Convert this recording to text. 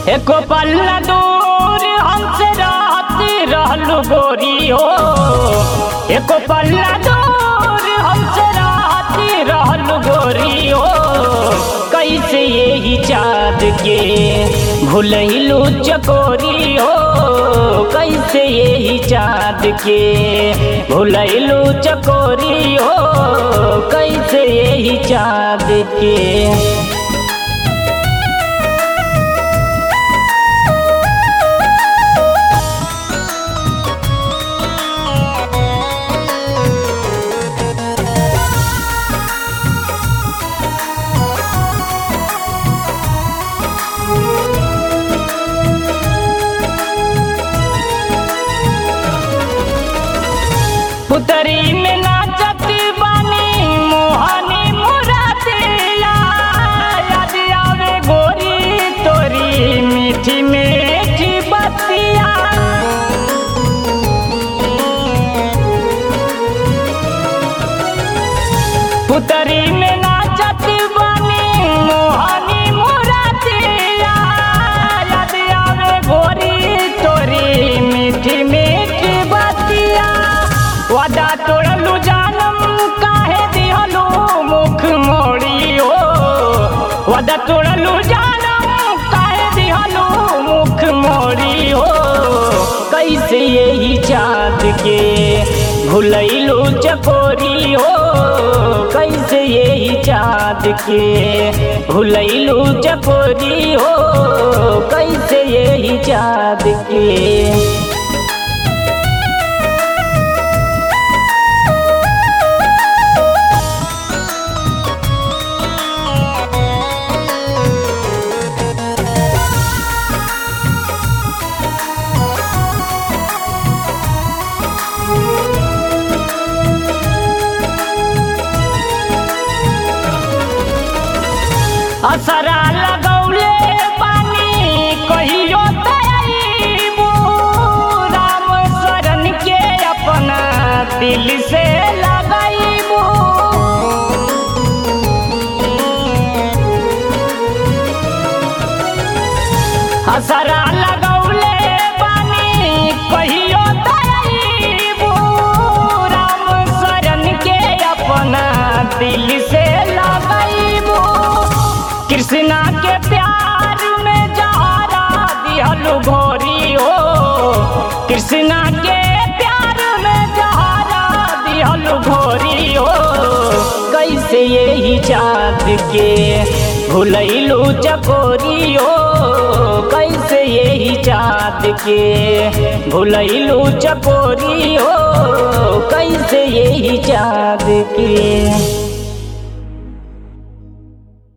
एको पल्ला दूर हमसे रहती रहलू गोरी हो एको पल्ला दूर हमसे रहती रहलू गोरी हो कैसे यही चाँद के भूलैलू चकोरी हो कैसे यही चाँद के भूलैलू चकोरी हो कैसे यही चाँद के पुतरी में नाचत बानी मोहनी मुरातिया याद आवे गोरी तोरी मीठी मीठी बतिया पुतरी में नाचत बानी मोहनी मुरातिया याद आवे गोरी तोरी मीठी मीठी बतिया वादा तोड़लू जानम काहे दिहलू मुख मोड़ी हो वादा तोड़लू जानम काहे दिहलू मुख मोड़ी हो कैसे यही चाँद के भूलैलू चकोरी हो कैसे यही चाँद के भूलैलू चकोरी हो कैसे यही चाँद के असरा लगौले पानी कहियो तैबू राम शरण के अपना दिल से लगैबू असरा लगौले पानी कहियो तैबू राम शरण के अपना दिल से लगैबू कृष्णा के प्यार में जहरा दिहलू घोरी हो कृष्णा के प्यार में जहरा दिहलू घोरी हो कैसे यही चाँद के भूलैलू चकोरी हो कैसे यही चाँद के भूलैलू चकोरी हो कैसे यही चाँद के